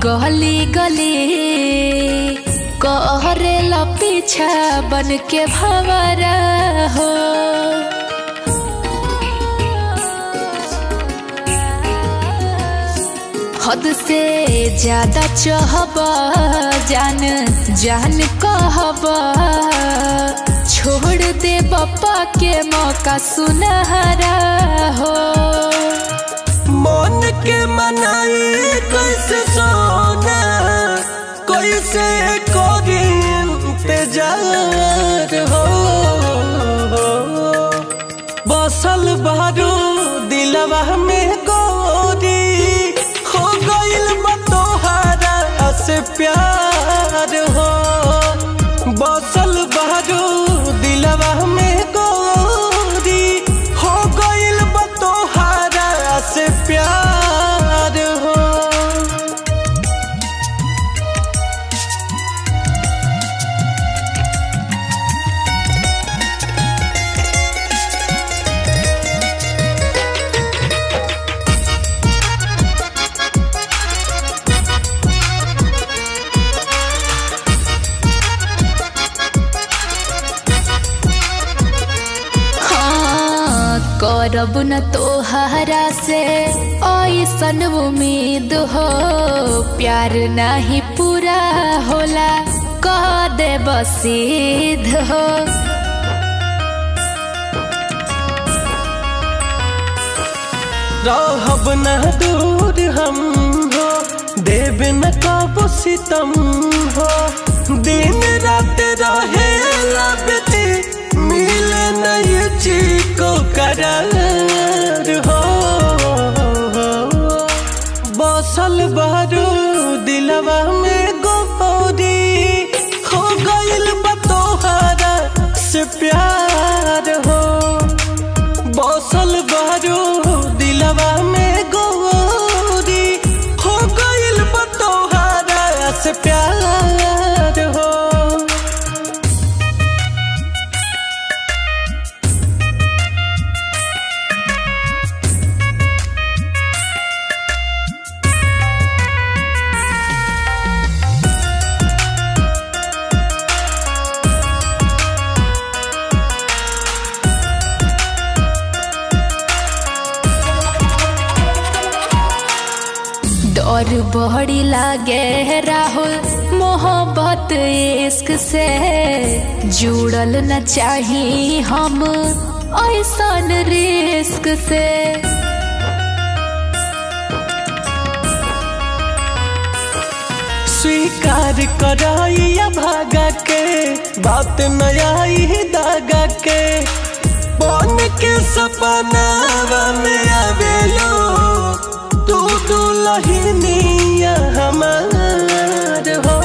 गली गली कहरे पीछा बन के भवरा हो हद से ज्यादा चाहब जान जान कहब छोड़ दे बप्पा के मौका सुनहरा हो मन के मनाई कैसे सोना कैसे करी इंतजार हो बसल बारू दिलवा में गोरी हो गइल बा तोहरा से प्यार हो बसल बारू दिलवा में गोरी हो गइल बा तोहरा से प्यार हो हाँ करब न तोहरा से ऐसन उम्मीद हो प्यार नहीं पूरा होला कह दे बसीध हो रहब न दूर हम हो देव न कबो सितम हो दिन रात रहे लबते मिले न ये को करार हो बसल बारू दिलवा में गोरी हो गइल बा तोहरा से प्यार हो बसल बारू दिलवा में गोरी हो गइल बा तोहरा से प्यार हो डर बड़ी लागे राहुल मोहब्बत इश्क से जुड़ल न चाही हम ऐसन रिस्क से स्वीकार कराइया भागा के बात नया दागा के बन के सपनावा में आवेलो तू दुलहिनिया हमार हो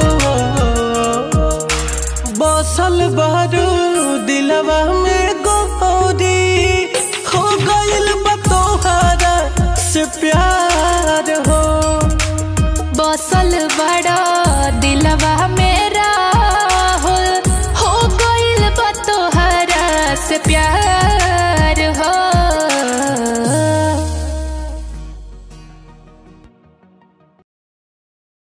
बसल बारू दिलवा में गोरी हो गइल बा तोहरा से प्यार हो बसल बड़ा दिलवा मेरा हो हो गइल बा तोहरा से प्यार